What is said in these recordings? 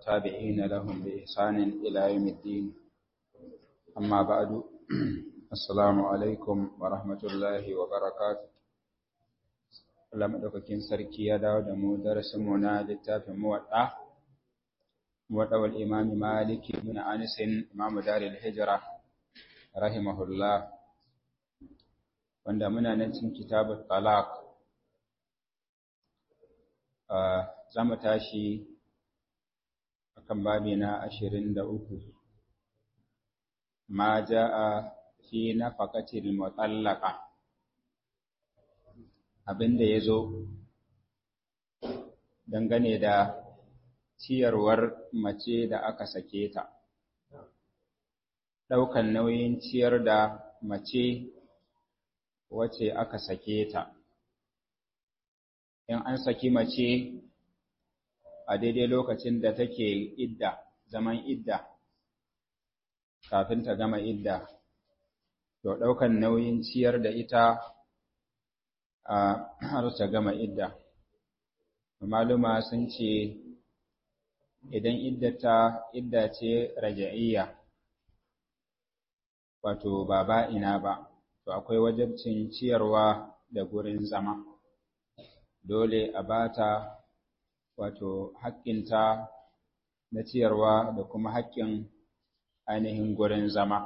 تابعين لهم بإحسان إلى يوم الدين أما بعد السلام عليكم ورحمة الله وبركاته Allah maɗaukakin sarki ya dawo da mu darasinmu na littafin muwaɗa, muwaɗawar imami Maliki bin Anisin Imamu Daril Hijira, rahimahullah, wanda muna nan cin kitabun talaq. Za mu tashi a kan babi na ashirin da uku, ma ja'a fi na faƙatil mutsallaka. abin da ya zo dangane da ciyarwar mace da aka sake ta, ɗaukan nauyin ciyar da mace wace aka sake ta. In an saki mace a daidai lokacin da take idda, zaman idda, kafin ta gama idda, to ɗaukan nauyin ciyar da ita a har ta gama idda. Maluma sun ce idan iddata idda ce raja'iyya wato ba ba'ina ba, to akwai wajabcin ciyarwa da gurin zama. Dole a bata wato haƙƙinta na ciyarwa da kuma haƙƙin ainihin gurin zama.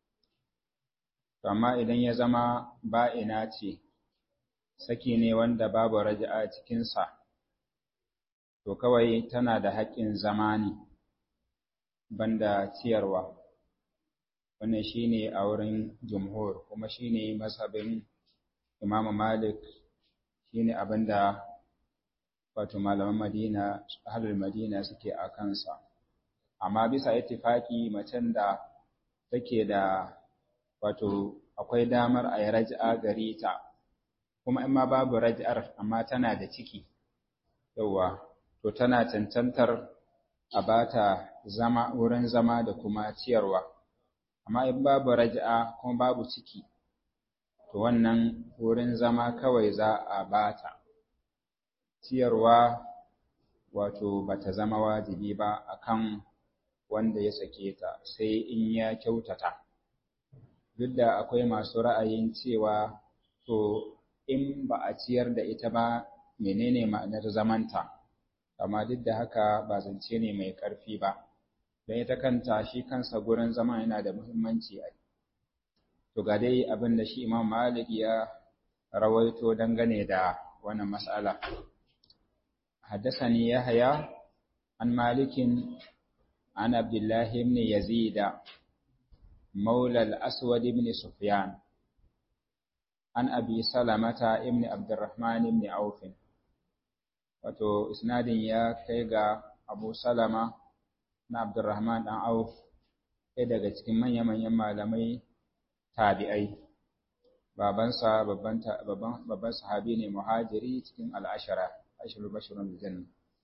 Amma idan ya zama ba'ina ce, saki ne wanda babu raja'a cikinsa, to kawai tana da haƙƙin zama ne, banda ciyarwa. Wannan shi ne a wurin jumhur, kuma shi ne masabin Imam Malik, shi ne abin da wato malaman Madina, ahalar Madina suke a kansa. Amma bisa ittifaki macen da take da wato akwai damar a yi raja'a gare ta. kuma in ma babu raj'ar amma tana da ciki yawa to tana cancantar a bata zama wurin zama da kuma ciyarwa amma in babu raj'a kuma babu ciki to wannan wurin zama kawai za a bata ciyarwa wato bata zama wajibi ba akan wanda ya sake ta sai in ya kyautata duk da akwai masu ra'ayin cewa to in ba a ciyar da ita ba menene ma'anar zamanta amma duk da haka ba zance ne mai ƙarfi ba don ita kanta shi kansa gurin zama yana da muhimmanci a to ga dai abin da shi imam malik ya rawaito dangane da wannan mas'ala حدثني يحيى عن مالك عن عبد الله بن يزيد مولى الأسود بن سفيان an abi salamata ibn abdurrahman ibn auf wato isnadin ya kai ga abu salama na abdurrahman dan auf ɗaya daga cikin manya-manyan malamai tabi'ai babansa babban babban sahabi ne muhajiri cikin al'ashara ashirul bashirun janna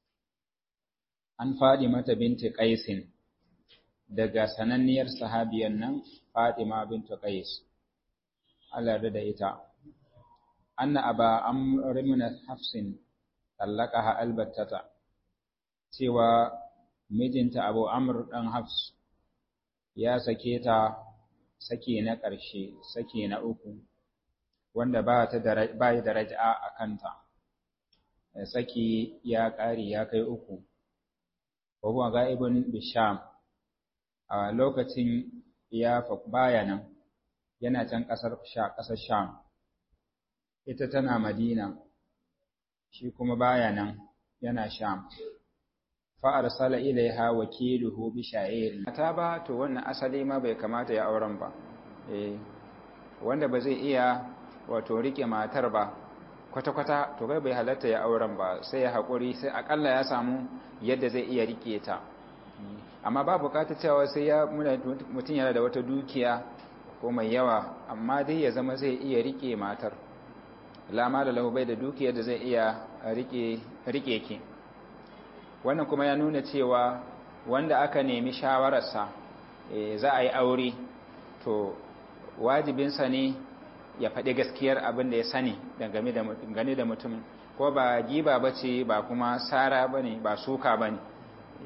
an fadi mata binti qaisin daga sananniyar sahabiyan nan fatima bintu qais Allah da ita. Anna aba amr min hafsin tallaqaha albattata cewa mijinta Abu Amr dan Hafs ya sake ta sake na ƙarshe, sake na uku wanda ba ta da ba da raj'a a kanta. Saki ya ƙari ya kai uku. Wa huwa ga'ibun bisham a lokacin ya baya nan yana can ƙasar ƙasar Sham, ita tana Madina, shi kuma baya nan yana Sham. Fa'arsala ilaiha wakiluhu bi sha'iri. Mata ba, to wannan asali ma bai kamata ya auren ba, eh, wanda ba zai iya wato riƙe matar ba, kwata-kwata, to kai bai halatta ya auren ba, sai ya haƙuri, sai aƙalla ya samu yadda zai iya riƙe ta. Amma ba buƙatar cewa sai ya mutum yana da wata dukiya ko mai yawa amma dai ya zama zai iya rike matar lama da lahu bai da dukiyar da zai iya rike ki wannan kuma ya nuna cewa wanda aka nemi shawararsa za a yi aure to wajibinsa ne ya faɗi gaskiyar abin da ya sani dangane da mutum ko ba giba ba ce ba kuma sara ba ne ba suka ba ne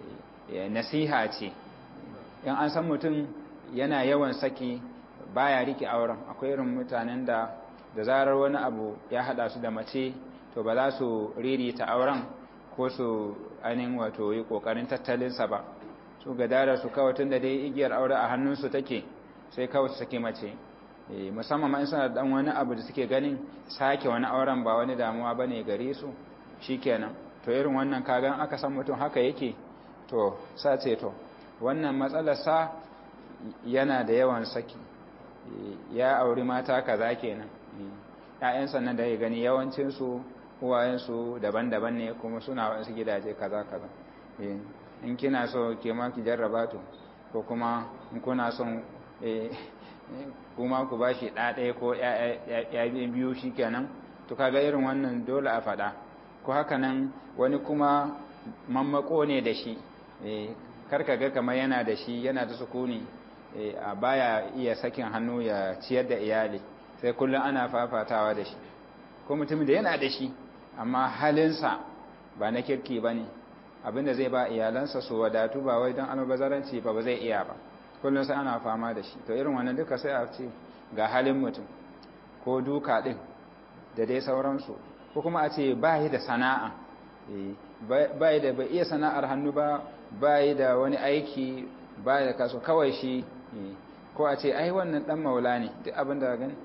nasiha ce in an san mutum yana yawan saki baya rike auren akwai irin mutanen da da zarar wani abu ya hada su da mace to ba za su ririta auren ko su ainihin wato yi kokarin tattalinsa ba su gadara su kawai tun da dai igiyar aure a hannunsu take sai kawai su sake mace musamman ma in suna dan wani abu da suke ganin sake wani auren ba wani damuwa bane gare su shikenan to irin wannan kagan aka san mutum haka yake to sace to wannan matsalar sa yana da yawan saki ya auri mata kaza kenan ƴaƴan sannan da ya gani yawancin su uwayen su daban-daban ne kuma suna wasu gidaje kaza kaza in kina so ke ma ki jarraba to ko kuma in kuna son kuma ku bashi ɗa ɗaya ko ya biyu shi kenan to kaga irin wannan dole a faɗa ko haka nan wani kuma mammako ne da shi karka ga kamar yana da shi yana da sukuni a baya iya sakin hannu ya ciyar da iyali sai kullum ana fafatawa da shi ko mutumin da yana da shi amma halinsa ba na kirki ba ne abinda zai ba iyalansa su wadatu ba wai don albazaranci ba ba zai iya ba kullum sai ana fama da shi to irin wannan duka sai a ce ga halin mutum ko duka din da dai sauransu ko kuma a ce ba yi da sana'a ba yi da bai iya sana'ar hannu ba ba yi da wani aiki ba yi da kaso kawai shi ko a ce ai wannan dan maula ne duk abin da gani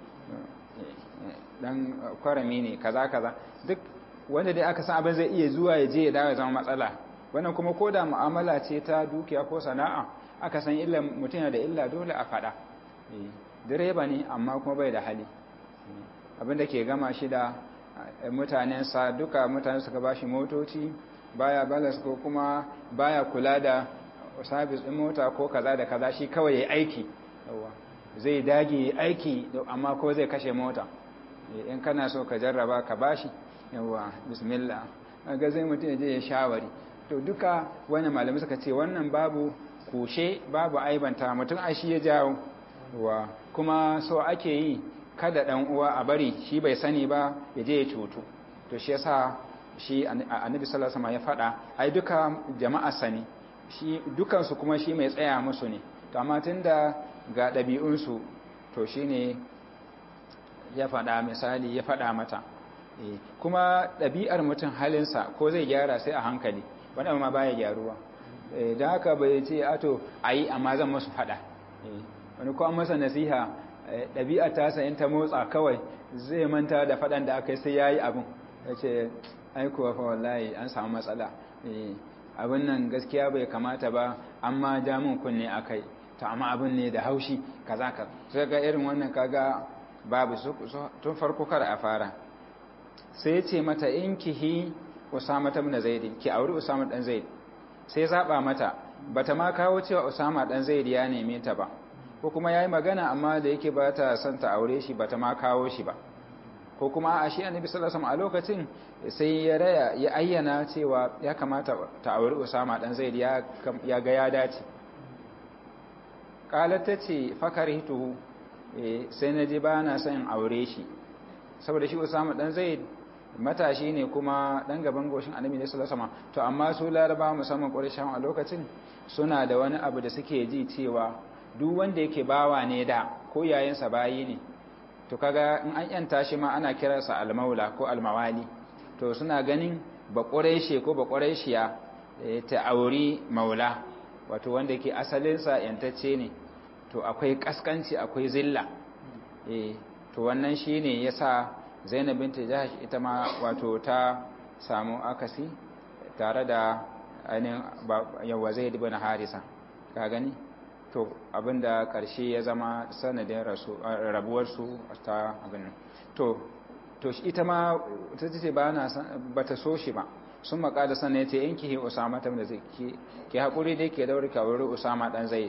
dan kwarami ne kaza kaza duk wanda dai aka san abin zai iya zuwa ya je ya dawo ya zama matsala wannan kuma ko da mu'amala ce ta dukiya ko sana'a aka san illa mutum yana da illa dole a faɗa direba ne amma kuma bai da hali abin da ke gama shi da mutanensa duka mutane suka ba shi motoci baya balas ko kuma baya kula da sabis ɗin mota ko kaza da kaza shi kawai ya aiki zai dage aiki amma ko zai kashe mota in kana so ka jarraba ka bashi yawa bismillah ga zai mutum ya je ya shawari to duka wani malamai suka ce wannan babu kushe babu aibanta mutum a shi ya jawo wa kuma so ake yi kada dan uwa a bari shi bai sani ba ya je ya cutu to shi yasa shi annabi sallallahu alaihi ya faɗa ai duka jama'a sani shi dukansu kuma shi mai tsaya musu ne to amma tunda ga ɗabi'unsu to shine ya faɗa misali ya faɗa mata kuma ɗabi'ar mutum halinsa ko zai gyara sai a hankali wani amma baya gyaruwa da haka bai ce ato a yi amma zan masu faɗa wani kuma masa nasiha ɗabi'ar tasa in ta motsa kawai zai manta da faɗan da aka yi sai ya yi abin ya ce aikowa fa wallahi an samu matsala abin nan gaskiya bai kamata ba amma jamin kunne a kai ta amma abin ne da haushi kaza ka sai ga irin wannan kaga babu tun farko kar a fara sai ce mata in kihi usama ta bin zaid ki auri usama dan zaid sai zaba mata bata ma kawo cewa usama dan zaid ya neme ta ba ko kuma yayi magana amma da yake ba ta son ta aure shi bata ma kawo shi ba ko kuma a shi annabi sallallahu alaihi wasallam a lokacin sai ya raya ya ayyana cewa ya kamata ta auri usama dan zaid ya ya ga ya dace qalat tace fakarihtuhu sai na ji ba na son aure shi saboda shi usama dan zaid matashi ne kuma dan gaban goshin annabi ne sallallahu alaihi wasallam to amma su laraba musamman qurayshawa a lokacin suna da wani abu da suke ji cewa duk wanda yake bawa ne da ko yayin bayi ne to kaga in an yanta shi ma ana kiransa almaula ko almawali to suna ganin ba qurayshe ko ba qurayshiya ta auri maula wato wanda yake asalinsa yantacce ne to akwai kaskanci akwai zilla eh to wannan shine yasa Zainab binta Jahash ita ma wato ta samu akasi tare da ainihin yawa Zaid ibn Harisa ka gani to abinda karshe ya zama sanadin rabuwar su ta abin to to ita ma ta ce ba na bata so shi ba sun makada sannan ya ce in ki Usama ta da zai ki hakuri dai ke daure ka wuri Usama dan Zaid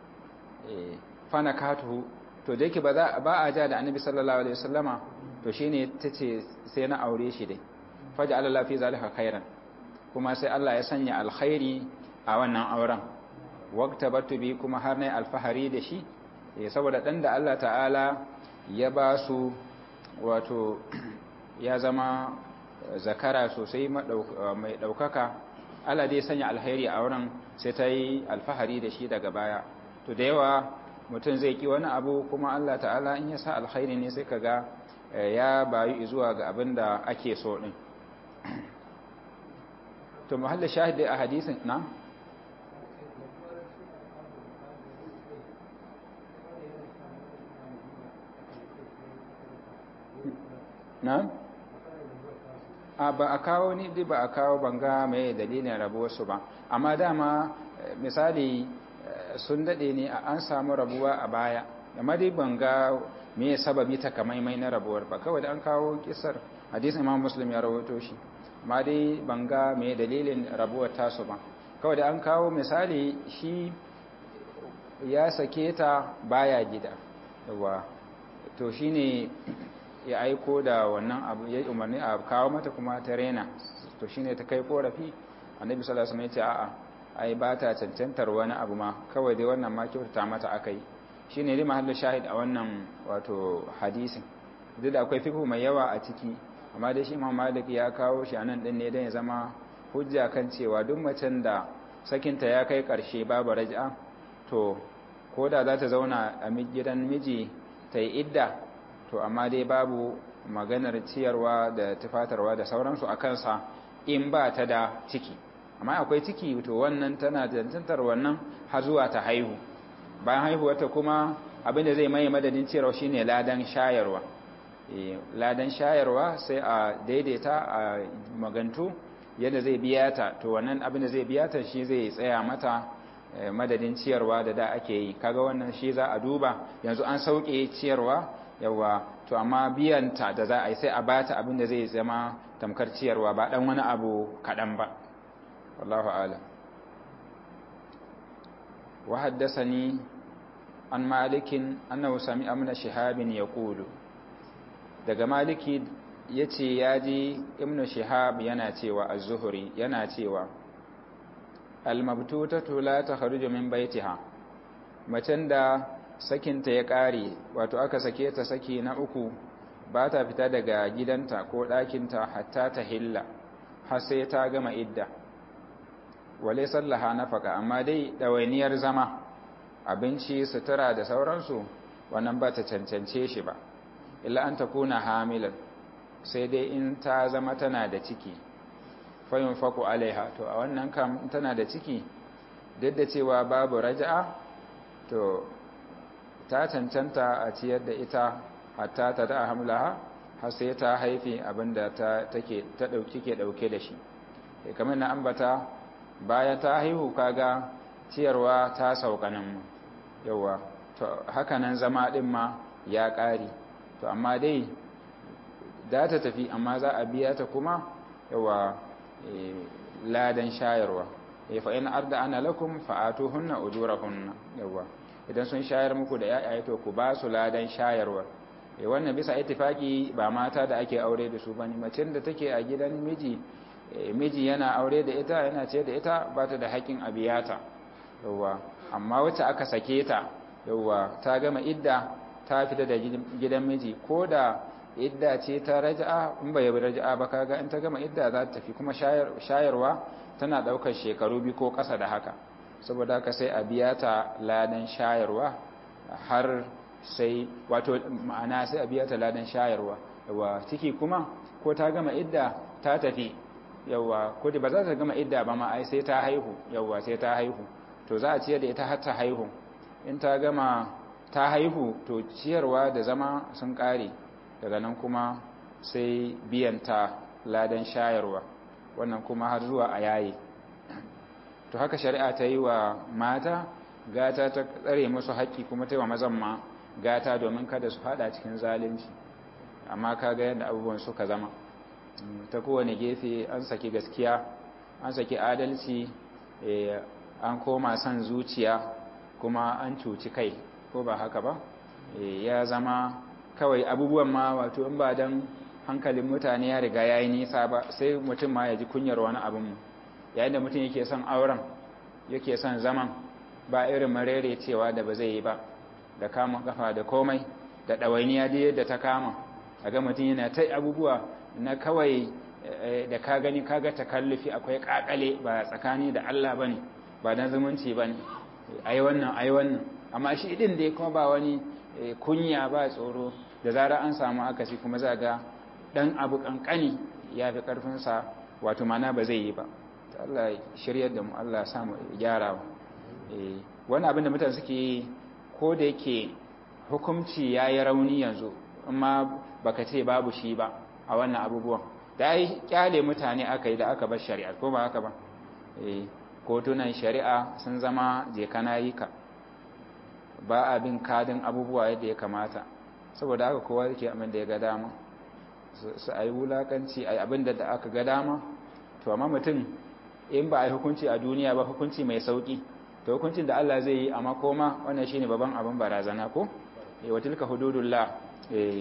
fana katuhu to da yake ba a ja da annabi sallallahu alaihi wasallama to shine tace sai na aure shi dai faja Allah fi zalika khairan kuma sai Allah ya sanya alkhairi a wannan auren waqtabatu bi kuma har nayi alfahari da shi saboda dan da Allah ta'ala ya ba su wato ya zama zakara sosai mai daukaka Allah dai sanya alkhairi a auren sai ta yi alfahari da shi daga baya to da yawa mutum zai ki wani abu kuma Allah ta'ala in ya sa alkhairi ne sai kaga ya bayu zuwa ga abin da ake so din to mahallin shahidi a hadisin na na a ba a kawo ni dai ba a kawo banga mai dalilin rabuwarsu ba amma dama misali sun dade ne an samu rabuwa a baya amma dai banga me sababi takamaimai na rabuwar ba kawai da an kawo kisar hadisin imam muslim ya rawaito shi amma dai banga me dalilin rabuwar tasu ba kawai da an kawo misali shi ya sake ta baya gida yawa to shine ya aiko da wannan abu ya umarni a kawo mata kuma ta rena to shine ta kai korafi annabi sallallahu alaihi wasallam ya ce a'a ai ba ta cancantar wani abu ma kawai dai wannan ma kyautata mata akai shine dai mahallin shahid a wannan wato hadisin duk da akwai fiqh mai yawa a ciki amma dai shi Imam Malik ya kawo shi anan din ne dan ya zama hujja kan cewa duk macen da sakinta ya kai karshe babu raj'a to koda za ta zauna a gidan miji ta yi idda to amma dai babu maganar ciyarwa da tufatarwa da sauransu a kansa in ba ta da ciki amma akwai ciki to wannan tana tantantar wannan har zuwa ta haihu bayan haihuwarta kuma abinda zai mai madadin ciyarwa shine ladan shayarwa ladan shayarwa sai a daidaita a magantu yadda zai biya ta to wannan abinda zai biya ta shi zai tsaya mata madadin ciyarwa da da ake yi kaga wannan shi za a duba yanzu an sauke ciyarwa yawa to amma biyanta da za a yi sai a bata abin da zai zama tamkar ciyarwa ba dan wani abu kaɗan ba wallahu alam wa haddathani an malikin annahu sami'a min shihabin yaqulu daga maliki yace yaji ibnu shihab yana cewa az-zuhri yana cewa al-mabtutatu la takhruju min baitiha macen da sakinta ya ƙare wato aka sake ta saki na uku ba ta fita daga gidanta ko ɗakinta hatta ta hilla har sai ta gama idda wale sallaha nafaka amma dai ɗawainiyar zama abinci sutura da sauransu wannan ba ta cancance shi ba illa an ta kuna hamilan sai dai in ta zama tana da ciki fayin faku alaiha to a wannan kam tana da ciki duk da cewa babu raja'a to ta cancanta a ciyar da ita hatta ta da hamlaha har sai ta haifi abinda ta take ta dauki ke dauke da shi kamar na ambata bayan ta haihu kaga ciyarwa ta saukanin yawa to haka nan zama din ma ya ƙari to amma dai da ta tafi amma za a biya ta kuma yawa ladan shayarwa fa in arda ana lakum fa'atuhunna ujurahunna yawa idan sun shayar muku da yayaye to ku ba su ladan shayarwa eh wannan bisa ittifaki ba mata da ake aure da su bane macen da take a gidan miji miji yana aure da ita yana ce da ita ba ta da haƙin abiyata yawa amma wacce aka sake ta yawa ta gama idda ta fita da gidan miji ko da idda ce ta raja'a in bai raja'a ba kaga in ta gama idda za ta tafi kuma shayarwa tana daukar shekaru biyu ko ƙasa da haka saboda haka sai a biya ta ladan shayarwa har sai wato ma'ana sai a biya ta ladan shayarwa yawa ciki kuma ko ta gama idda ta tafi yawa ko ba za ta gama idda ba ma ai sai ta haihu yawa sai ta haihu to za a ciyar da ita har ta haihu in ta gama ta haihu to ciyarwa da zama sun kare daga nan kuma sai biyanta ladan shayarwa wannan kuma har zuwa a yayi to haka shari'a ta yi wa mata gata ta tsare musu haƙƙi kuma ta yi wa mazan ma gata domin kada su fada cikin zalunci amma kaga yadda abubuwan suka zama ta kowane gefe an saki gaskiya an saki adalci an koma son zuciya kuma an cuci kai ko ba haka ba ya zama kawai abubuwan ma wato in ba don hankalin mutane ya riga ya yi nisa ba sai mutum ma ya ji kunyar wani abin yayin da mutum yake son auren yake son zaman ba irin marere cewa da ba zai yi ba da kama kafa da komai da ɗawainiya da yadda ta kama a ga mutum yana ta abubuwa na kawai da ka gani kaga takallufi akwai kakale ba tsakani da Allah bane ba dan zumunci bane ai wannan ai wannan amma shi din dai kuma ba wani kunya ba tsoro da zarar an samu akasi kuma za ga dan abu kankani ya fi karfinsa wato mana ba zai yi ba Allah shiryar da mu Allah samu gyara wani abin da mutane suke yi ko da yake hukumci ya yi rauni yanzu amma baka ce babu shi ba a wannan abubuwan da ai kyale mutane aka yi da aka bar shari'a ko ba haka ba kotunan shari'a sun zama je kana yi ka ba a bin kadin abubuwa yadda ya kamata saboda haka kowa yake abin da ya ga dama su a yi wulakanci a yi abin da aka ga dama to amma mutum in ba a yi hukunci a duniya ba hukunci mai sauki to hukuncin da Allah zai yi amma koma wannan shine babban abin barazana ko eh wa tilka hududullah eh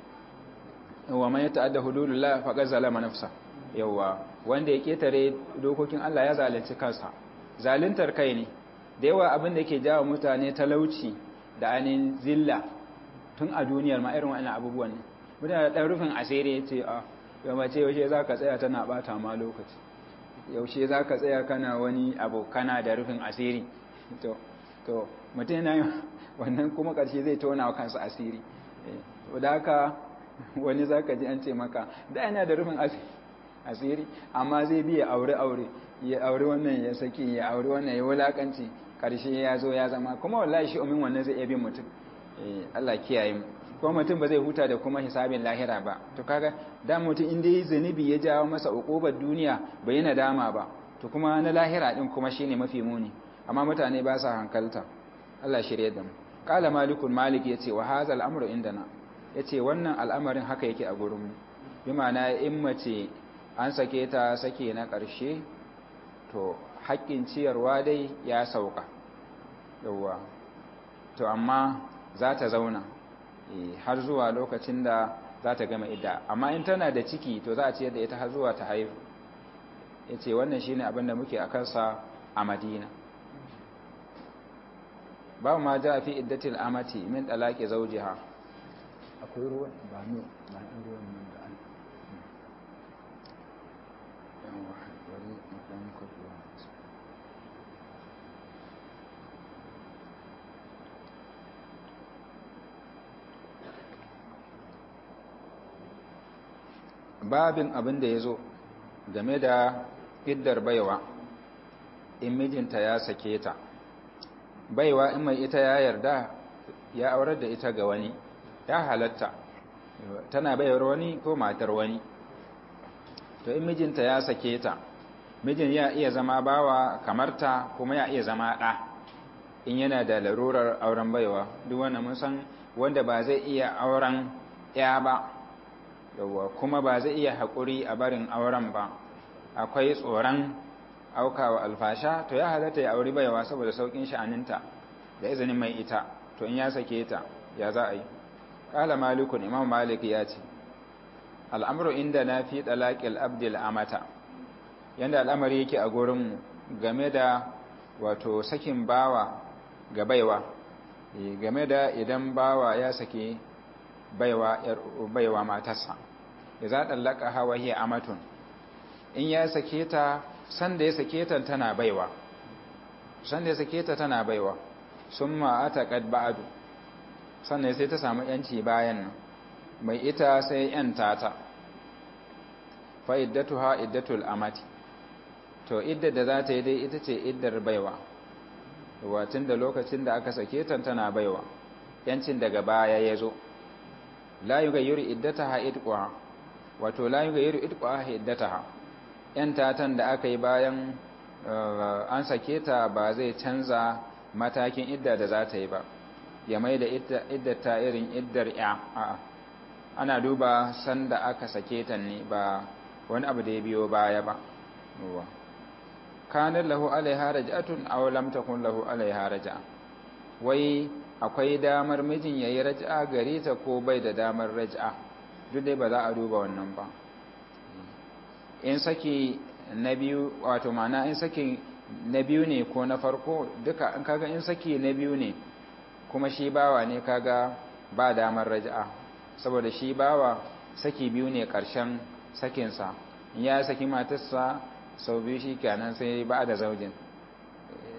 wa man yata'adda hududullah faqad zalama nafsa yawa wanda ya ketare dokokin Allah ya zalunci kansa zaluntar kai ne da yawa abin da yake jawo mutane talauci da anin zilla tun a duniyar ma irin wannan abubuwan ne mutane da dan rufin asiri yace a yau mace yaushe zaka tsaya tana bata ma lokaci yaushe za ka tsaya kana wani abu kana da rufin asiri to to mutum yana wannan kuma ƙarshe zai tona wa kansa asiri to da haka wani za ka ji an ce maka da yana da rufin asiri amma zai biya aure aure ya aure wannan ya saki ya aure wannan ya wulakanci ƙarshe ya zo ya zama kuma wallahi shi umin wannan zai iya bin mutum Allah kiyaye mu kuma mutum ba zai huta da kuma hisabin lahira ba to kaga da mutum inda yi zunubi ya jawo masa ukubar duniya bai yi nadama ba to kuma na lahira din kuma shine mafi muni amma mutane ba sa hankalta Allah shirye da mu qala malikun malik yace wa hadha al-amru indana yace wannan al'amarin haka yake a gurin mu bi ma'ana in mace an sake ta sake na ƙarshe to haƙƙin ciyarwa dai ya sauka yawwa to amma za ta zauna har zuwa lokacin da za ta gama idda amma in tana da ciki to za a ciyar da ita har zuwa ta haihu ya ce wannan shi ne abinda muke a kansa a madina ba ma ja fi iddatil amati min ɗalaƙe zaujiha akwai ruwan ba ne ba ne ruwan nan da an babin abin da ya zo game da iddar baiwa in mijinta ya sake ta baiwa in mai ita ya yarda ya aurar da ita ga wani ya halatta tana bayar wani ko matar wani to in mijinta ya sake ta mijin ya iya zama bawa kamar ta kuma ya iya zama ɗa in yana da larurar auren baiwa duk wanda mun san wanda ba zai iya auren ya ba yawwa kuma ba zai iya haƙuri a barin auren ba akwai tsoron aukawa alfasha to ya halatta ya auri baiwa saboda saukin sha'aninta da izinin mai ita to in ya sake ta ya za a yi ƙala malikun imam malik ya ce al'amuru inda na fi ɗalaƙil abdil amata yadda al'amari yake a gurinmu game da wato sakin bawa ga baiwa game da idan bawa ya sake baiwa baiwa matarsa idza dallaka hawa hiya amatun in ya sake ta sanda ya sake ta tana baiwa sanda ya sake ta tana baiwa summa ataqad ba'du sannan sai ta samu yanci bayan nan mai ita sai yanta ta fa iddatuha iddatul amati to iddar da za ta yi dai ita ce iddar baiwa watin da lokacin da aka sake ta tana baiwa yancin daga baya ya zo la yughayyiru iddataha idqaha wato la yughayyiru idqaha iddataha yan tatan da aka yi bayan an sake ta ba zai canza matakin idda da za ta yi ba ya mai da iddata irin iddar ya a'a ana duba sanda aka sake ta ne ba wani abu da ya biyo baya ba kanar lahu alaiha raj'atun aw lam takun lahu alaiha raj'a wai akwai damar mijin yayi raj'a gare ta ko bai da damar raj'a duk dai ba za a duba wannan ba in saki na biyu wato mana in saki na biyu ne ko na farko duka in kaga in saki na biyu ne kuma shi bawa ne kaga ba damar raj'a saboda shi bawa saki biyu ne karshen sakinsa in ya saki matarsa sau biyu shi kenan sai ba da zaujin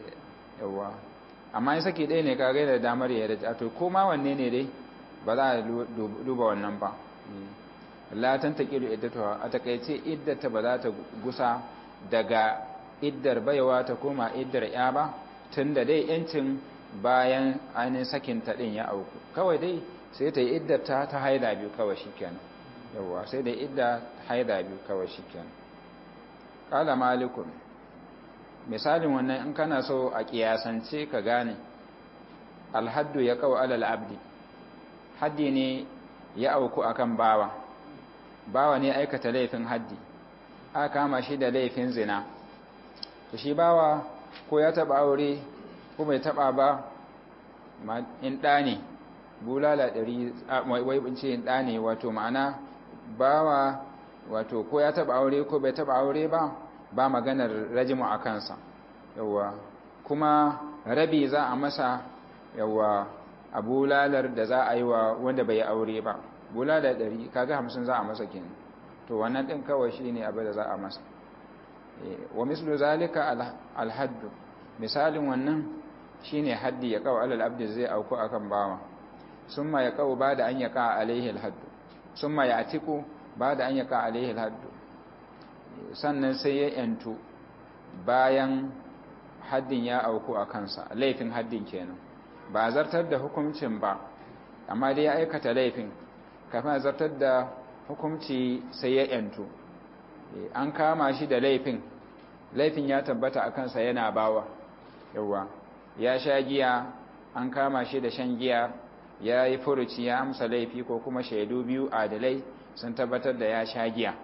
yawa amma in saki ɗaya ne ka gaida damar ya da to ko ma wanne ne dai ba za a duba wannan ba la tantaqilu iddatuha a takaice iddata ba za ta gusa daga iddar baiwa ta koma iddar ya ba tunda dai yancin bayan ainihin sakin ta din ya auku kawai dai sai ta yi iddata ta haida biyu kawai shikenan yawa sai da idda haida biyu kawai shikenan qala malikun misalin wannan in kana so a kiyasance ka gane alhaddu ya kawo alal abdi haddi ne ya auku akan bawa bawa ne aikata laifin haddi aka kama shi da laifin zina to shi bawa ko ya taba aure ko bai taba ba in ɗa ne bulala ɗari wai bince in ɗa ne wato ma'ana bawa wato ko ya taba aure ko bai taba aure ba ba maganar rajimu a kansa yawa kuma rabi za a masa yawa a bulalar da za a yi wa wanda bai aure ba bulala ɗari kaga hamsin za a masa kenan to wannan ɗin kawai shi ne abin da za a masa wa mislu zalika alhaddu misalin wannan shi ne haddi ya kawo alal abdi zai auku akan bawa summa ya kawo ba da an ya ka alaihi alhaddu summa ya atiku ba da an ya ka alaihi alhaddu sannan sai ya yantu bayan haddin ya auku a kansa laifin haddin kenan ba zartar da hukuncin ba amma dai ya aikata laifin kafin zartar da hukunci sai ya yantu an kama shi da laifin laifin ya tabbata a kansa yana bawa yawa ya sha giya an kama shi da shan giya ya yi furuci ya amsa laifi ko kuma shaidu biyu adalai sun tabbatar da ya sha giya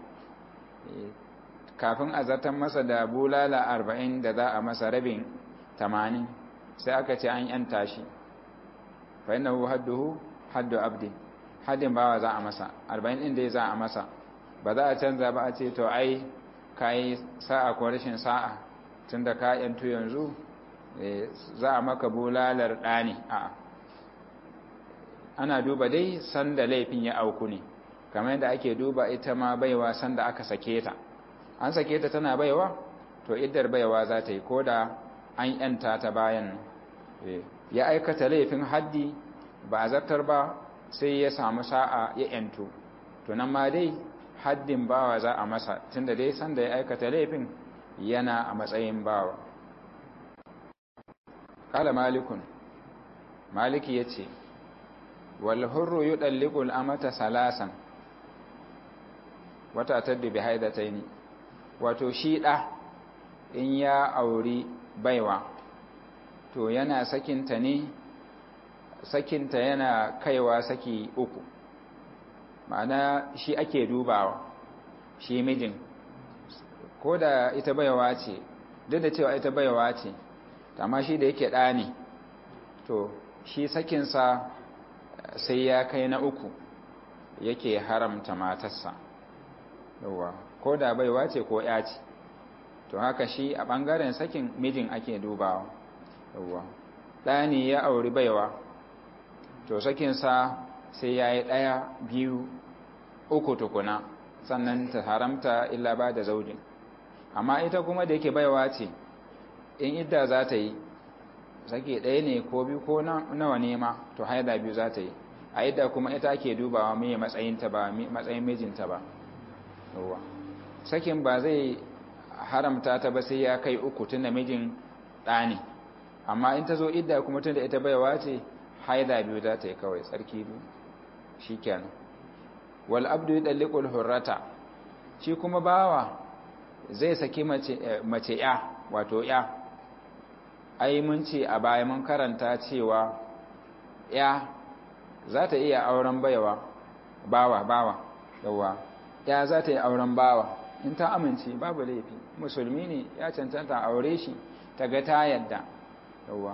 kafin a zartar masa da bulala arba'in da za a masa rabin tamanin sai aka ce an yanta shi fa yana hadduhu haddu abdi haddin bawa za a masa arba'in ɗin dai za a masa ba za a canza ba a ce to ai ka yi sa'a ko rashin sa'a tun da ka yantu yanzu za a maka bulalar ɗani a ana duba dai sanda laifin ya auku ne kamar yadda ake duba ita ma baiwa sanda aka sake ta an sake ta tana baiwa to iddar baiwa za ta yi ko da an yanta ta bayan ya aikata laifin haddi ba a zartar ba sai ya samu sa'a ya yanto to nan ma dai haddin bawa za a masa tunda dai sanda ya aikata laifin yana a matsayin bawa kala malikun maliki ya ce walhurru yi ɗallikul amata salasan wata tadda bi haidataini wato shi ɗa in ya auri baiwa to yana sakinta ne sakinta yana kaiwa saki uku ma'ana shi ake dubawa shi mijin ko da ita baiwa ce duk da cewa ita baiwa ce amma shi da yake ɗa ne to shi sakinsa sai ya kai na uku yake haramta matarsa yawa ko da baiwa ce ko ya ce to haka shi a ɓangaren sakin mijin ake dubawa yawa ɗani ya auri baiwa to sakinsa sai ya yi ɗaya biyu uku tukuna sannan ta haramta illa ba da zaujin amma ita kuma da yake baiwa ce in idda za ta yi sake ɗaya ne ko biyu ko nawa ne ma to haida biyu za ta yi a idda kuma ita ake dubawa mai matsayinta ba matsayin mijinta ba yawa sakin ba zai haramta ta ba sai ya kai uku tun da mijin ɗani amma in ta zo idda kuma tun da ita baiwa ce haida biyu za ta yi kawai tsarki biyu shi kenan wal abdu yi ɗallikul hurrata shi kuma bawa zai saki mace ya wato ya ai mun ce a baya mun karanta cewa ya za ta iya auren baiwa bawa bawa yawa ya za ta yi auren bawa in ta amince babu laifi musulmi ne ya cancanta aure shi ta ga ta yadda yawa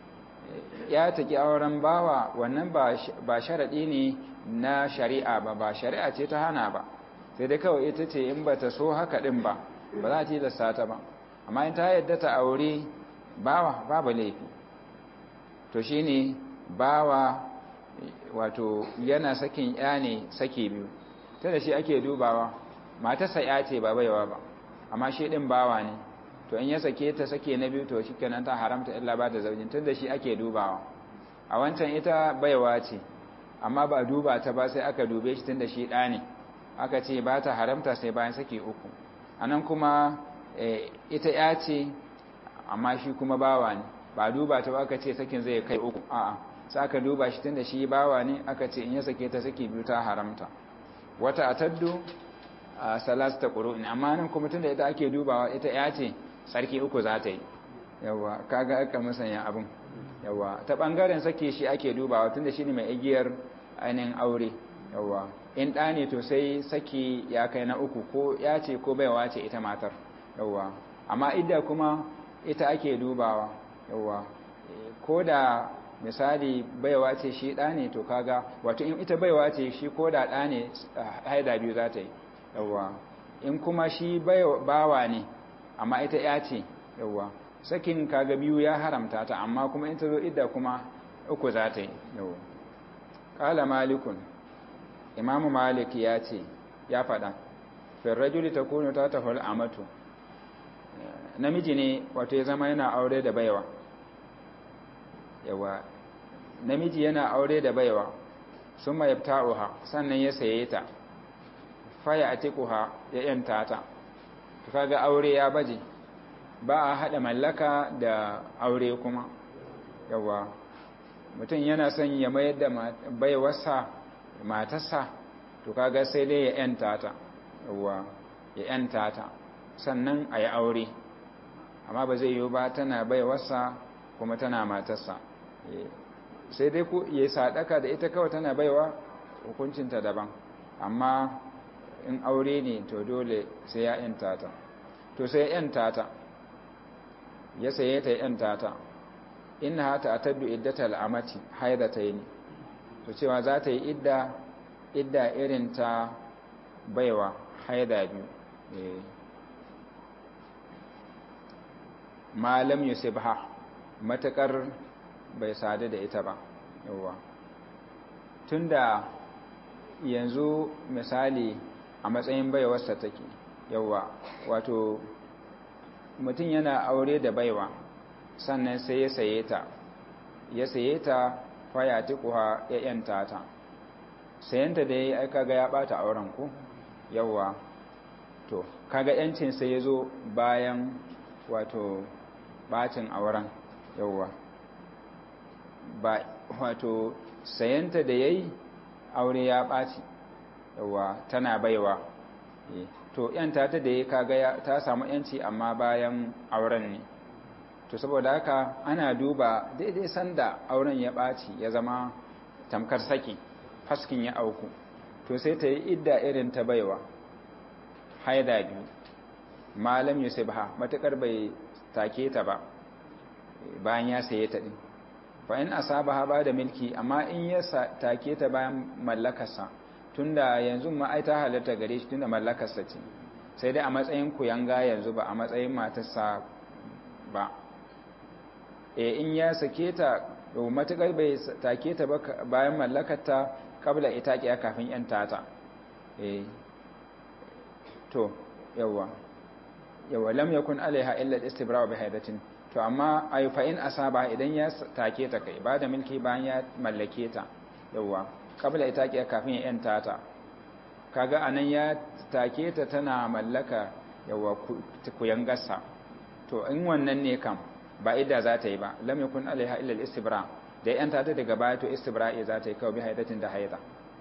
ya taki auren bawa wannan ba sharaɗi ne na shari'a ba ba shari'a ce ta hana ba sai dai kawai ita ce in ba ta so haka ɗin ba ba za ta yi da ta ba amma in ta yadda ta aure bawa babu laifi to shi ne bawa wato yana sakin ya ne sake biyu ta da shi ake dubawa matarsa ya ce ba baiwa ba amma shi ɗin bawa ne to in ya sake ta sake na biyu to shikenan ta haramta illa ba da zaujin tunda shi ake dubawa a wancan ita baiwa ce amma ba duba ta ba sai aka dube shi tunda shi ɗa ne aka ce ba ta haramta sai bayan sake uku anan kuma ita ya ce amma shi kuma bawa ne ba duba ta ba aka ce sakin zai kai uku a'a sai aka duba shi tunda shi bawa ne aka ce in ya sake ta sake biyu ta haramta wata ataddu a salasta qur'in amma nan kuma tunda ita ake dubawa ita ya ce sarki uku za ta yi yawa kaga aka musanya abin yawa ta bangaren sake shi ake dubawa tunda shi ne mai igiyar ainihin aure yawa in ɗa ne to sai saki ya kai na uku ko ya ce ko baiwa ce ita matar yawa amma idda kuma ita ake dubawa yawa ko da misali baiwa ce shi ɗa ne to kaga wato in ita baiwa ce shi ko da ɗa ne haida biyu za ta yi yawa in kuma shi bawa ne amma ita ya ce yawa sakin kaga biyu ya haramta ta amma kuma in ta zo idda kuma uku za ta yi yawa ƙala malikun imamu malik ya ce ya faɗa firrajuli ta kuno ta tafar amatu namiji ne wato ya zama yana aure da baiwa yawa namiji yana aure da baiwa sun mai ta'uha sannan ya saye ta faya a tikuha ya yanta ta kaga aure ya baje ba a haɗa mallaka da aure kuma yawa mutum yana son ya mayar da baiwarsa matarsa to kaga sai dai ya yanta ta yawa ya yanta ta sannan a yi aure amma ba zai yiwu ba tana baiwarsa kuma tana matarsa sai dai ku ya sadaka da ita kawai tana baiwa hukuncinta daban amma in aure ne to dole sai ya yanta ta to sai ya yanta ta ya saye ta ya yanta ta inna hata ataddu iddatal amati haidatayn to cewa za ta yi idda idda irin ta baiwa haida biyu eh malam yusibha matakar bai sadu da ita ba yawa tunda yanzu misali a matsayin baiwarsa take yawa wato mutum yana aure da baiwa sannan sai ya saye ta ya saye ta faya tukuha ya yanta ta sayanta da ya aika ga ya bata auren ku yawa to kaga yancin sai ya zo bayan wato bacin auren yawa ba wato sayanta da yayi aure ya baci yawa tana baiwa to yanta ta da ya kaga ta samu yanci amma bayan auren ne to saboda haka ana duba daidai sanda auren ya ɓaci ya zama tamkar saki faskin ya auku to sai ta yi idda irin ta baiwa haida biyu malam yusibha matakar bai take ta ba bayan ya saye ta din fa in asabaha ba da milki amma in ya take ta bayan mallakarsa tunda yanzu ma ai ta halatta gare shi tunda mallakarsa ce sai dai a matsayin kuyanga yanzu ba a matsayin matarsa ba e in ya sake ta matukar bai take ta ba bayan mallakarta kabla ita kiya kafin yan tata e to yawa yawa lam yakun alaiha illa al-istibra' bi haidatin to amma ay fa in asaba idan ya take ta kai ba da milki bayan ya mallake ta yawa kabla ita kiya kafin yan tata kaga anan ya take ta tana mallaka yawa kuyangarsa to in wannan ne kam ba idda za ta yi ba lam yakun alaiha illa al-istibra da yan ta daga baya to istibra'i za ta yi kawai bi haidatin da haida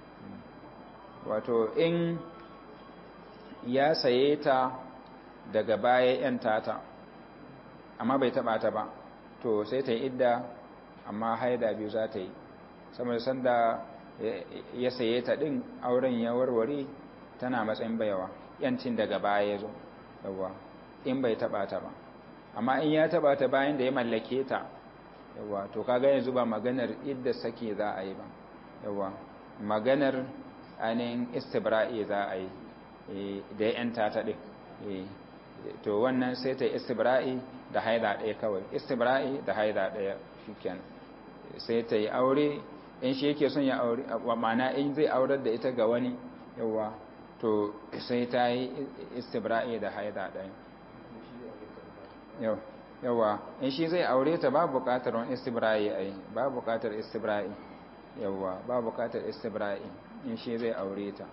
wato in ya saye ta daga baya yan tata amma bai taba ta ba to sai ta yi idda amma haida biyu za ta yi saboda sanda ya saye ta din auren ya warware tana matsayin bayawa yancin daga baya ya zo yawa in bai taba ta ba amma in ya taba ta bayan da ya mallake ta yawa to kaga yanzu ba maganar idda sake za a yi ba yawa maganar ainihin istibra'i za a yi da yan ta ta ɗin to wannan sai ta istibra'i da haida ɗaya kawai istibra'i da haida ɗaya shikenan sai ta yi aure in shi yake son ya aure ma'ana in zai aurar da ita ga wani yawa to sai ta yi istibra'i da haida ɗaya yau yawa in shi zai aure ta ba buƙatar wani istibra'i ai ba buƙatar istibra'i yawa ba buƙatar istibra'i in shi zai aure ta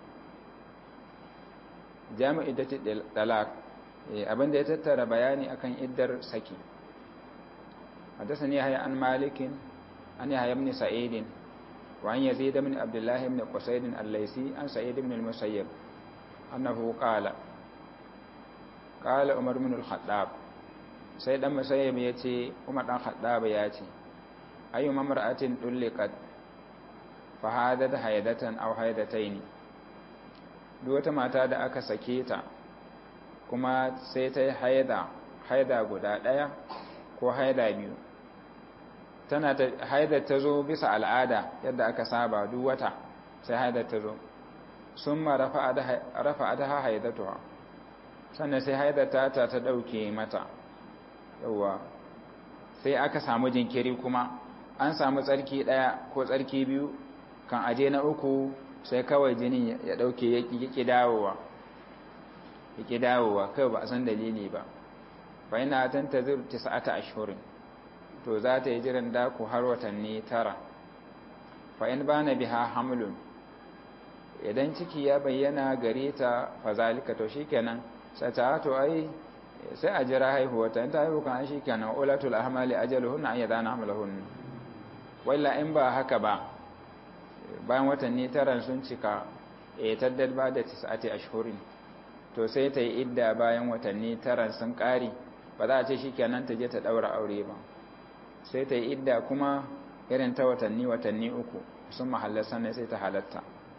jami'u iddati dalak abinda ya tattara bayani akan iddar saki حدثني يحيى عن مالك عن يحيى بن سعيد وعن يزيد بن عبد الله بن قصيد الليثي عن سعيد بن المسيب أنه قال قال عمر بن الخطاب sai dan musayyib ya ce umar dan khaddaba ya ce ayu mamra'atin dulliqat fa hadat haydatan aw haydataini duk wata mata da aka sake ta kuma sai ta haida haida guda daya ko haida biyu tana ta haida ta zo bisa al'ada yadda aka saba duk wata sai haida ta zo summa rafa'adaha haidatuha sannan sai haidata ta ta dauke mata yawa sai aka samu jinkiri kuma an samu tsarki daya ko tsarki biyu kan aje na uku sai kawai jinin ya dauke yaki dawowa yaki dawowa kai ba a san dalili ba fa ina tantazir tis'ata ashhurin to za ta yi jiran daku har watanni tara fa in bana biha hamlun idan ciki ya bayyana gare ta fa zalika to shikenan sai ta to ai sai a jira haihuwa ta ta haihu kan shi kenan ulatul ahmali ajaluhunna an yadana hamlahun walla in ba haka ba bayan watanni tara sun cika e taddad ba da tis'ati ashhurin to sai ta yi idda bayan watanni tara sun kare ba za a ce shikenan ta je ta daura aure ba sai ta yi idda kuma irin ta watanni watanni uku sun mahallar sannan sai ta halatta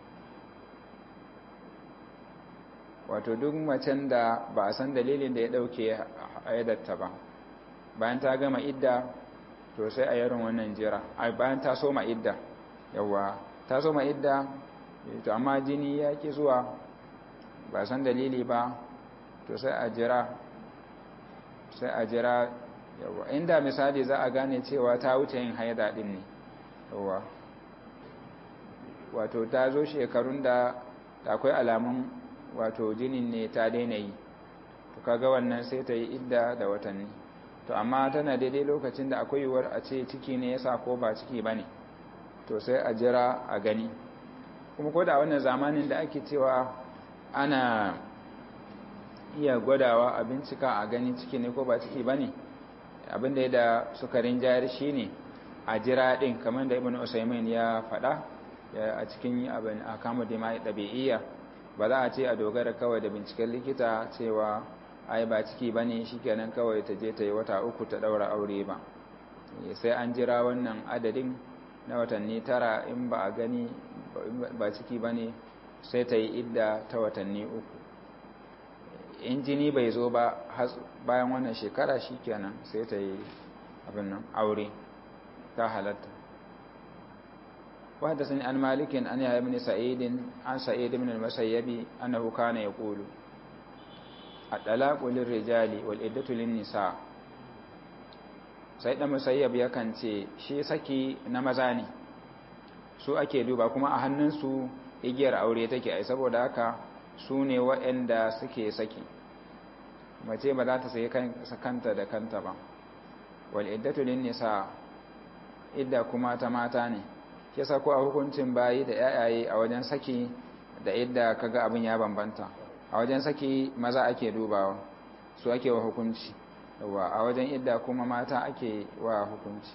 wato duk macen da ba a san dalilin da ya dauke ayyadarta ba bayan ta gama idda to sai a yaron wannan jira ai bayan ta soma idda yawa ta soma idda to amma jini ya ki zuwa ba san dalili ba to sai a jira sai a jira yawa inda misali za a gane cewa ta wuce yin haida din ne yawa wato ta zo shekarun da akwai alamun wato jinin ne ta daina yi to kaga wannan sai ta yi idda da watanni to amma tana daidai lokacin da akwai yiwuwar a ce ciki ne yasa ko ba ciki bane to sai a jira a gani kuma ko da wannan zamanin da ake cewa ana iya gwadawa a bincika a gani ciki ne ko ba ciki bane abinda ya da sukarin jari shine a jira din kamar da ibnu usaymin ya faɗa a cikin abin akamu dima'i ɗabi'iyya ba za a ce a dogara kawai da binciken likita cewa ai ba ciki ba ne shi kenan kawai ta je ta yi wata uku ta ɗaura aure ba sai an jira wannan adadin na watanni tara in ba a gani ba ciki ba ne sai ta yi idda ta watanni uku in jini bai zo ba bayan wannan shekara shi kenan sai ta yi abin nan aure ta halatta وحدثني عن مالك عن يحيى بن سعيد عن سعيد بن المسيب أنه كان يقول الطلاق للرجال والعدة للنساء سعيد المسيب yakan ce shi saki na maza ne su ake duba kuma a hannunsu igiyar aure take ai saboda haka su ne waɗanda suke saki mace ba za ta sayi kanta da kanta ba wal iddatu lin nisa idda kuma ta mata ne kisa ko a hukuncin bayi da yayaye a wajen saki da idda kaga abin ya bambanta a wajen saki maza ake dubawa su ake wa hukunci yawa a wajen idda kuma mata ake wa hukunci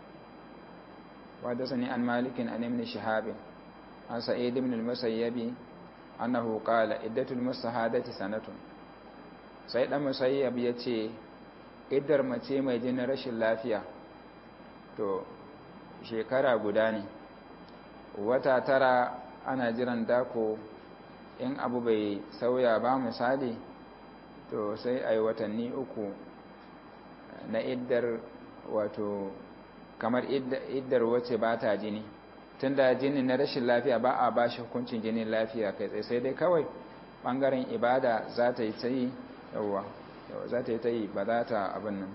wadda sani an malikin an ibn shihab an sa'id ibn al-musayyib annahu qala iddatul musahadati sanatun sai dan musayyab yace iddar mace mai jinin rashin lafiya to shekara guda ne wata tara ana jiran dako in abu bai sauya ba misali to sai a yi watanni uku na iddar wato kamar iddar wacce ba ta jini tun da jini na rashin lafiya ba a ba shi hukuncin jinin lafiya kai tsaye sai dai kawai ɓangaren ibada za ta yi ta yi yawwa za ta yi ta yi ba za ta abin nan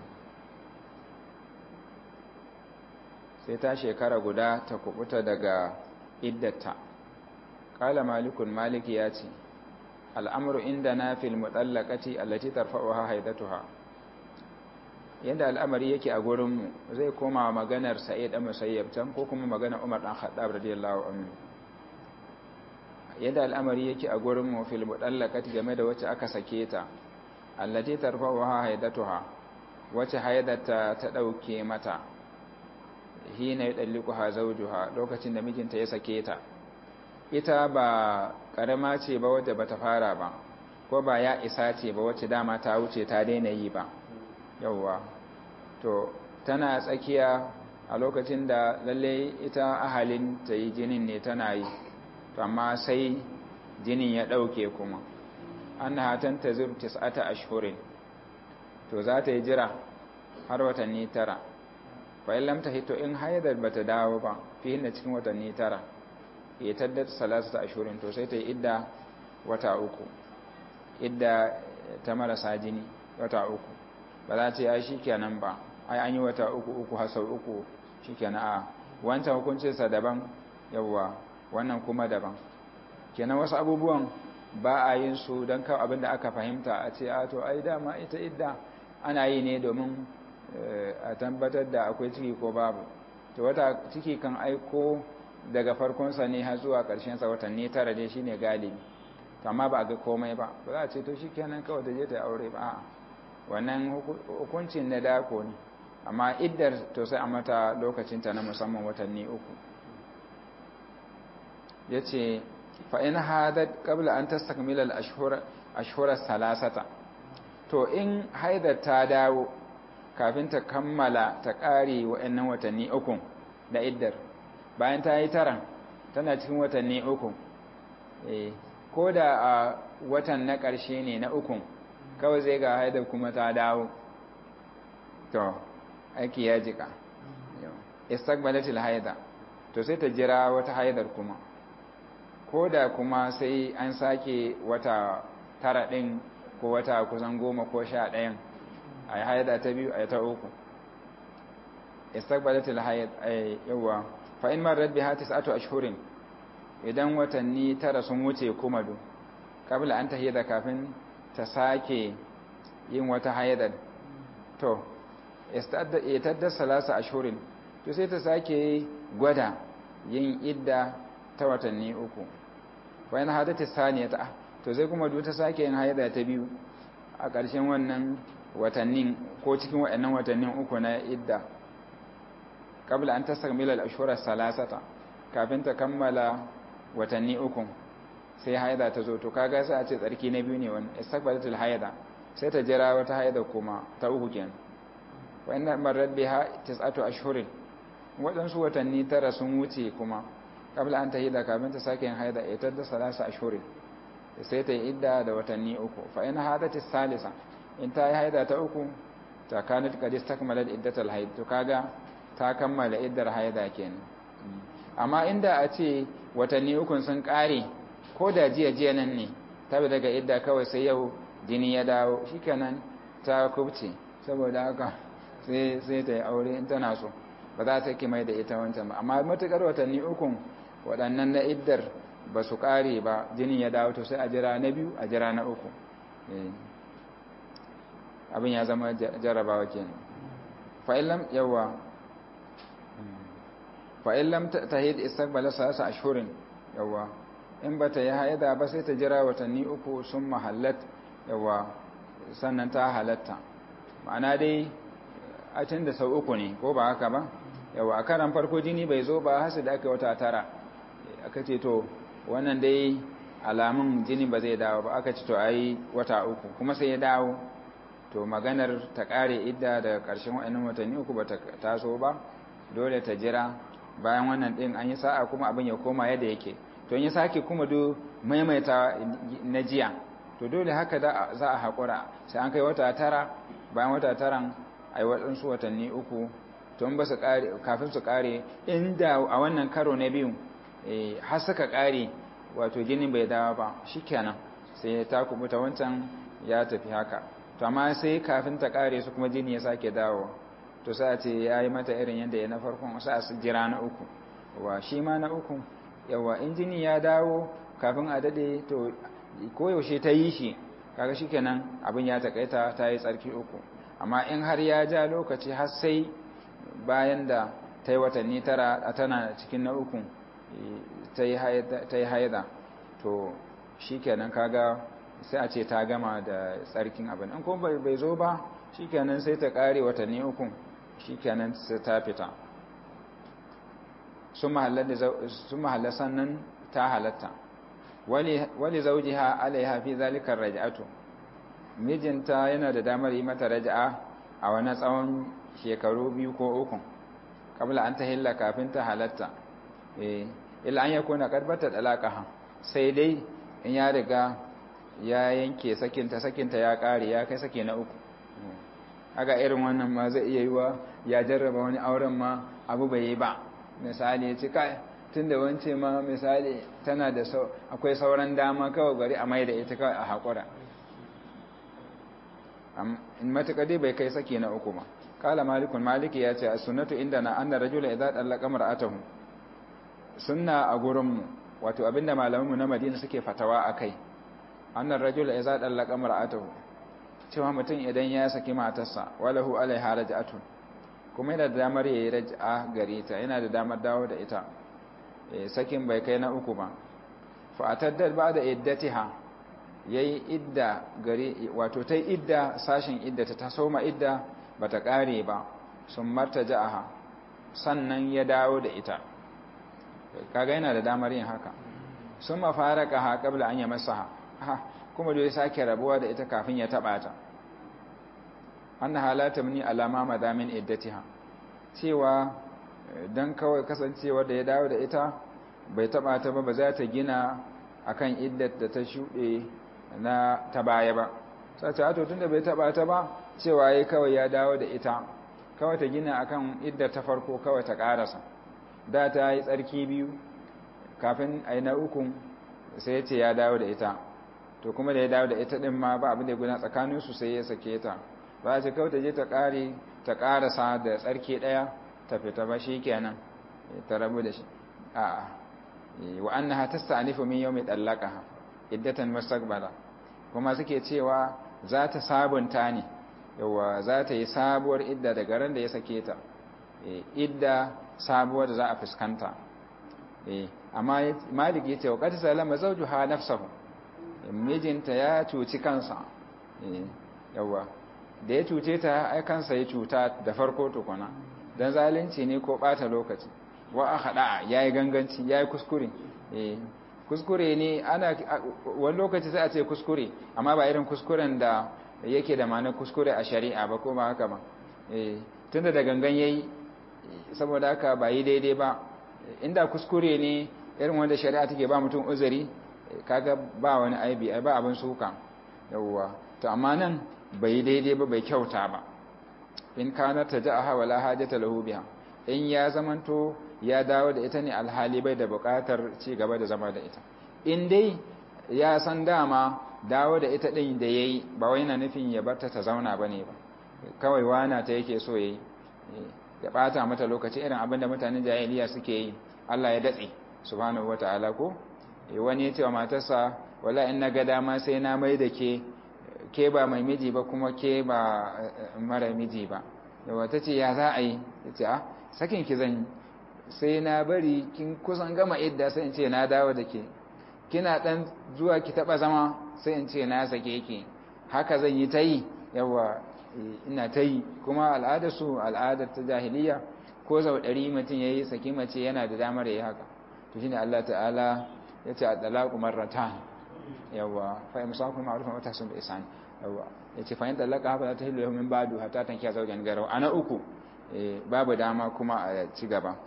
sai ta shekara guda ta kubuta daga iddata kala malikun maliki ya ce al'amuru inda na fil mutallakati allati tarfa'uha haidatuha yadda al'amari yake a gurinmu zai koma maganar sa'id ɗan musayyab can ko kuma maganar umar ɗan haɗab radiyallahu anhu yadda al'amari yake a gurinmu fil mudallaqati game da wacce aka sake ta allati tarfa'uha haidatuha wacce haidata ta dauke mata hina yudalliquha zawjuha lokacin da mijinta ya sake ta ita ba karama ce ba wadda bata fara ba ko ba ya isa ce ba wacce dama ta wuce ta daina yi ba yauwa to tana tsakiya a lokacin da lalle ita ahalin ta yi jinin ne tana yi to amma sai jinin ya ɗauke kuma an hatan ta zur tis'ata ashhurin to za ta yi jira har watanni tara fa in lam tahito in haidar bata dawo ba fi hinna cikin watanni tara ya taddat salasata ashhurin to sai ta yi idda wata uku idda ta marasa jini wata uku ba za ta yi shi kenan ba ai an yi wata uku uku har sau uku shi kenan a wancan hukuncinsa daban yawwa wannan kuma daban kenan wasu abubuwan ba a yin su don kawo abin da aka fahimta a ce a to ai dama ita idda ana yi ne domin a tabbatar da akwai ciki ko babu to wata ciki kan aiko daga farkonsa ne har zuwa ƙarshensa watanni tara dai shine galibi amma ba a ga komai ba ba za a ce to shi kenan kawai da je ta aure ba a'a wannan hukuncin na dako ne amma iddar to sai a mata lokacinta na musamman watanni uku ya ce fa'in hadad ƙabla an ta stakmilar ashurar salasata to in haidar ta dawo kafin ta kammala ta ƙare wa'annan watanni uku da iddar bayan ta yi taran tana cikin watanni uku ko da a watan na ƙarshe ne na ukun kawai zai ga haidar kuma ta dawo to aiki ya jika istaqbalatil haida to sai ta jira wata haidar kuma ko da kuma sai an sake wata tara ɗin ko wata kusan goma ko sha ɗayan a haida ta biyu a ta uku istaqbalatil haid yawa fa in marar biha tis'atu ashhurin idan watanni tara sun wuce kuma do kabla an tahida kafin ta sake yin wata haidar to itadda salasa ashurin to sai ta sake gwada yin idda ta watanni uku bayan hadata saniya ta to sai kuma duk ta sake yin haida ta biyu a ƙarshen wannan watannin ko cikin waɗannan watannin uku na idda kabla an tasakmila al-ashhura salasata kafin ta kammala watanni uku sai haida ta zo to kaga sai a ce tsarki na biyu ne wannan istaqbalatul haida sai ta jira wata haida kuma ta uku kenan wa inna marrat biha tis'atu ashhurin wadansu watanni tara sun wuce kuma kabla an tahida kafin ta sake yin haida ita da salasa ashhurin sai ta yi idda da watanni uku fa in hadati salisa in ta yi haida ta uku ta kanat qad istakmalat iddatal haid to kaga ta kammala iddar haida kenan amma inda a ce watanni ukun sun kare ko da jiya jiya nan ne tabi daga idda kawai sai yau jini ya dawo shikenan ta kubce saboda haka sai sai ta yi aure in tana so ba za ta ki mai da ita wancan ba amma matukar watanni ukun waɗannan na iddar ba su ƙare ba jinin ya dawo to sai a jira na biyu a jira na uku abin ya zama jarabawa kenan fa'illam yawa fa'illam ta hid istaqbala sasa ashhurin yawa in ba ta yi haida ba sai ta jira watanni uku sun mahallat yawa sannan ta halatta ma'ana dai a can da sau uku ne ko ba haka ba yawa a karan farko jini bai zo ba hasu da aka wata tara aka ce to wannan dai alamun jini ba zai dawo ba aka ce to ayi wata uku kuma sai ya dawo to maganar ta kare idda da ƙarshen wa'annan watanni uku ba ta taso ba dole ta jira bayan wannan din an yi sa'a kuma abin ya koma yadda yake to in ya sake kuma do maimaita na jiya to dole haka za a haƙura sai an kai wata tara bayan wata taran a yi waɗansu watanni uku to ba su ƙare kafin su ƙare inda a wannan karo na biyu har suka ƙare wato jinin bai dawo ba shikenan sai ta kubuta wancan ya tafi haka to amma sai kafin ta ƙare su kuma jini ya sake dawo to sai a ce ya yi mata irin yadda ya na farkon sai a jira na uku wa shi ma na uku yawa in jini ya dawo kafin a dade to koyaushe ta yi shi kaga shikenan abin ya takaita ta yi tsarki uku amma in har ya ja lokaci har sai bayan da ta yi watanni tara tana cikin na ukun ta yi haida to shi kenan kaga sai a ce ta gama da tsarkin abin in kuma bai zo ba shi kenan sai ta kare watanni ukun shi kenan sai ta fita sun mahallar sannan ta halatta wali zaujiha alaiha fi zalikar raja'atu mijinta yana da damar yi mata raja'a a wani tsawon shekaru biyu ko uku kabla an ta hilla kafin ta halatta illa an yakuna karbata dalaqaha sai dai in ya riga ya yanke sakinta sakinta ya kare ya kai sake na uku haka irin wannan ma zai iya yiwa ya jarraba wani auren ma abu bai yi ba misali ya ci kai tunda wance ma misali tana da akwai sauran dama kawai bari a mai da ita kawai a haƙura in matuƙa dai bai kai sake na uku ba kala malikun maliki ya ce a sunnatu inda na annar rajula idan ɗallaka mar'atahu sunna a gurinmu wato abinda malamanmu na madina suke fatawa a kai annar rajula idan ɗallaka mar'atahu cewa mutum idan ya saki matarsa walahu alaiha raj'atun kuma yana da damar yayi raj'a gare ta yana da damar dawo da ita sakin bai kai na uku ba fa ataddad ba'da iddatiha yayi idda gare wato tai idda sashin idda ta soma idda bata kare ba sun martaja'aha sannan ya dawo da ita kaga yana da damar yin haka sun mafaraka ha qabla an yamassaha kuma dole sake rabuwa da ita kafin ya taba ta anna halata muni alama madamin iddatiha cewa dan kawai kasancewa da ya dawo da ita bai taba ta ba ba za ta gina akan iddat da ta shuɗe na ta baya ba sace to tunda bai taba ta ba cewa yayi kawai ya dawo da ita kawai ta gina akan iddat ta farko kawai ta karasa da ta yi tsarki biyu kafin ai na uku sai ya ce ya dawo da ita to kuma da ya dawo da ita din ma ba abin da ya guna tsakanin su sai ya sake ta ba ce kawai ta je ta kare ta karasa da tsarki daya ta fita ba kenan ta rabu da shi a'a wa annaha tasta'nifu min yawmi dallaqaha iddatan mustaqbala kuma suke cewa za ta sabunta ne yawa za ta yi sabuwar idda daga ran da ya sake ta idda sabuwar da za a fuskanta amma malik yace wa qad salama zawjuha nafsahu mijinta ya cuci kansa yawa da ya cuce ta ai kansa ya cuta da farko tukuna dan zalunci ne ko bata lokaci wa akhada yayi ganganci yayi kuskure eh kuskure ne ana wani lokaci sai a ce kuskure amma ba irin kuskuren da yake da ma'anar kuskure a shari'a ba ko ba haka ba eh tunda da gangan yayi saboda haka ba yi daidai ba inda kuskure ne irin wanda shari'a take ba mutum uzuri kaga ba wani aibi ba abin suka yawwa to amma nan bai daidai ba bai kyauta ba in kana taja'aha wala hajata lahu biha in ya zamanto ya dawo da ita ne alhali bai da bukatar ci gaba da zama da ita in dai ya san dama dawo da ita din da yayi ba wai na nufin ya barta ta zauna bane ba kawai wana ta yake so yayi ya bata mata lokaci irin abin da mutanen jahiliya suke yi Allah ya datse subhanahu wataala ko wani ya ce wa matarsa wala in na ga dama sai na mai da ke ke ba mai miji ba kuma ke ba mara miji ba yawa ta ce ya za a yi ta ce a sakin ki zan sai na bari kin kusan gama idda sai in ce na dawo da ke kina dan zuwa ki taba zama sai in ce na sake ki haka zan yi ta yi yawa ina ta yi kuma al'adar su al'adar ta jahiliya ko sau ɗari mutum ya yi saki mace yana da damar ya yi haka to shine Allah ta'ala ya ce a talaku marratan yawa fa imsaku ma'rufan wa tahsun bi ihsan yawa yace fa in talaka hafa ta hilu min ba'du hatta tankiya zawjan garau ana uku babu dama kuma a ci gaba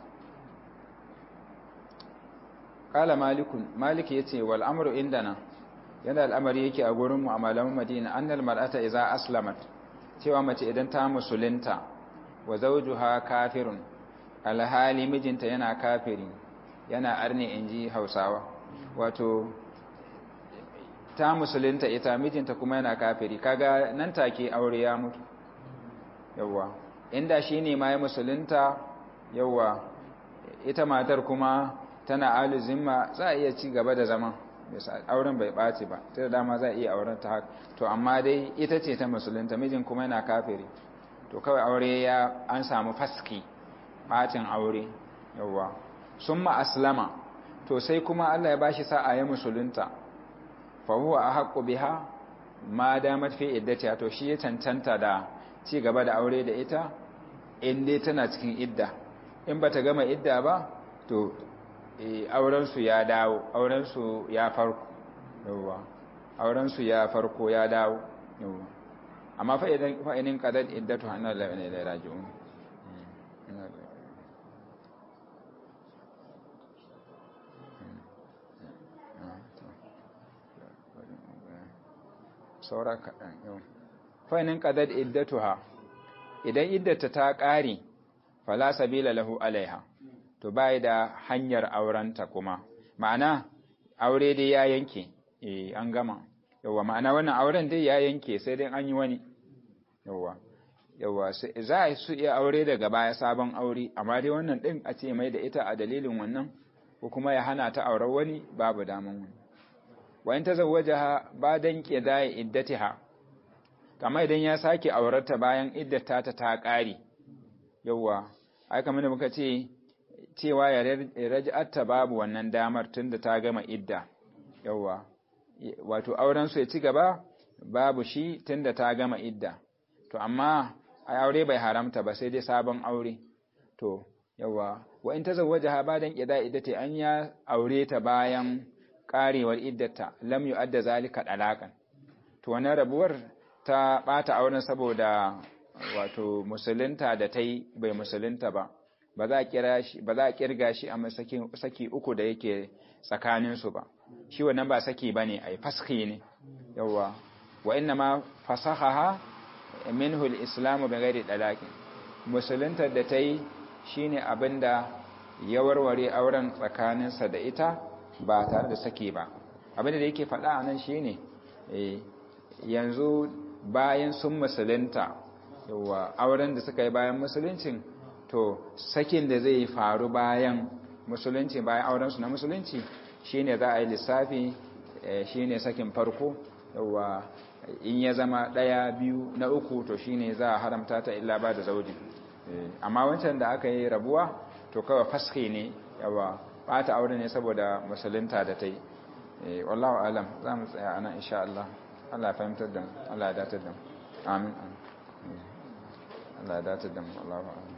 qala malikun maliki yace wal amru indana yana al'amari yake a gurin mu a malaman madina annal mar'ata idza aslamat cewa mace idan ta musulunta wa zawjuha kafirun alhali mijinta yana kafiri yana arne inji hausawa wato ta musulunta ita mijinta kuma yana kafiri kaga nan take aure ya mutu yawa inda shine ma ya musulunta yawa ita matar kuma tana alu zimma za a iya ci gaba da zama auren bai ɓaci ba ta da dama za a iya auren ta haka to amma dai ita ce ta musulunta mijin kuma yana kafiri to kawai aure ya an samu faski ɓacin aure yawwa sun aslama to sai kuma Allah ya bashi sa'a ya musulunta fa huwa ahqqu biha ma damat fi iddatiha to shi ya cancanta da ci gaba da aure da ita in dai tana cikin idda in bata gama idda ba to auren su ya dawo auren su ya farko yawa auren su ya farko ya dawo yawa amma fa idan fa inin qadad iddatu anna la ilaha illa raji'un saura kaɗan yau fainin ƙadar iddatuha idan iddata ta ƙare fala sabila lahu alaiha to bai da hanyar aurenta kuma ma'ana aure dai ya yanke eh an gama yawa ma'ana wannan auren dai ya yanke sai dai an yi wani yawa yawa za a su iya aure daga baya sabon aure amma dai wannan din a ce mai da ita a dalilin wannan ko kuma ya hana ta auren wani babu daman wani wa in tazawwajaha badan qida'i iddatiha kamar idan ya sake aurarta bayan iddata ta ta ƙare yawa ai kamar da muka ce cewa ya raj'atta babu wannan damar tunda ta gama idda yawa wato auren su ya ci gaba babu shi tunda ta gama idda to amma ai aure bai haramta ba sai dai sabon aure to yawa wa in tazawwajaha badan qida'i iddati an ya aure ta bayan karewar iddata lam yu'adda zalika dalakan to wannan rabuwar ta bata auren saboda wato musulunta da tai bai musulunta ba ba za a kira shi ba za a kirga shi a saki saki uku da yake tsakanin su ba shi wannan ba saki bane ai faski ne yawa wa inna ma fasahaha minhu al-islamu bighairi dalaqin musulunta da tai shine abinda ya warware auren tsakaninsa da ita ba tare da sake ba abinda da yake faɗa a nan shi ne yanzu bayan sun musulunta yawa auren da suka yi bayan musuluncin to sakin da zai faru bayan musulunci bayan aurensu na musulunci shine za a yi lissafi shine sakin farko yawa in ya zama ɗaya biyu na uku to shine za a haramta ta illa ba da zaudi amma wancan da aka yi rabuwa to kawai faske ne yawa bata aure ne saboda musulunta da ta yi wallahu alam za mu tsaya ana insha Allah Allah ya fahimtar da mu Allah ya datar da mu amin Allah ya datar da mu Allahu